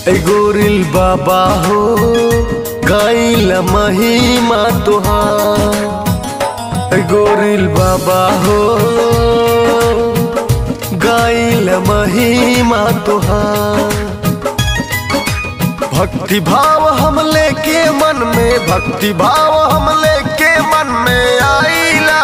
ए गोरिल बाबा हो गाइल महिमा तुहार ए गोरिल बाबा हो गाइल महिमा तुहार भक्ति भाव हम लेके मन में भक्ति भाव हम लेके मन में आईला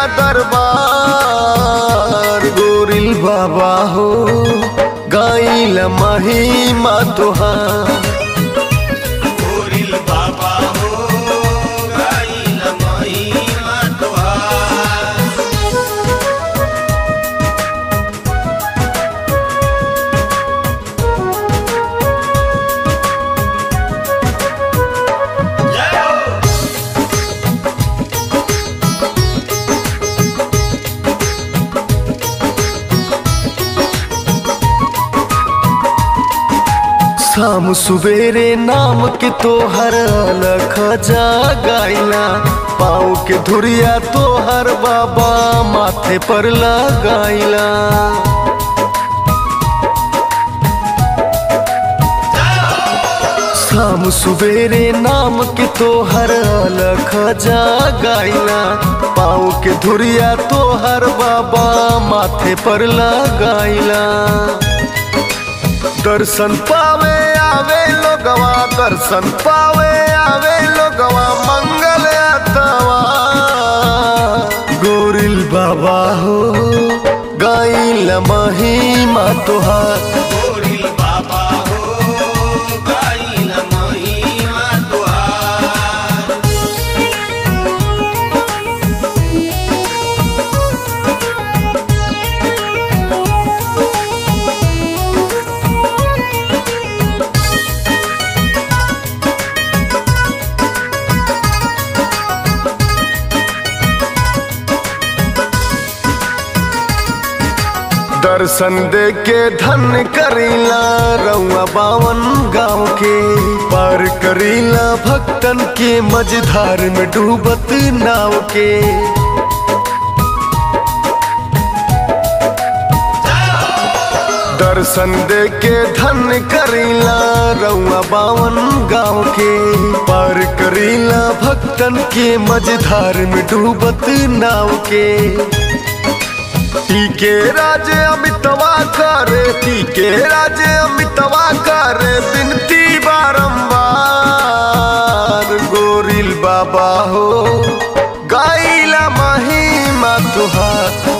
दरबार गोरिल बाबा हो गाइल महिमा तुहार गोरिल बाबा हो गाइल महिमा तुहार जय हो शाम सुबेरे नाम के तोहर अलख जा गाइला पाँव के धुरिया तोहर बाबा माथे पर लगाइला शाम सुबेरे नाम के तोहर अलख जा गाइला पाँव के धुरिया तोहर बाबा माथे पर लगाइला दर्शन पावे आवे लोगवा दर्शन पावे आवे लोगवा मंगल अतवा गोरिल बाबा हो गाइल महिमा तुहार गोरिल बाबा हो गाइल महिमा तुहार दर्शन दे के धन करीला रउआ बावन गाँव के पार करीला भक्तन के मझधार में डूबत नाव के दर्शन दे के धन करीला रउआ बावन गाँव के पार करीला भक्तन के मझधार में डूबत नाव के टीके राज अमितवा करे टीके राज अमितवा करे बिनती बारंबार गोरिल बाबा हो गाइला महिमा तुहार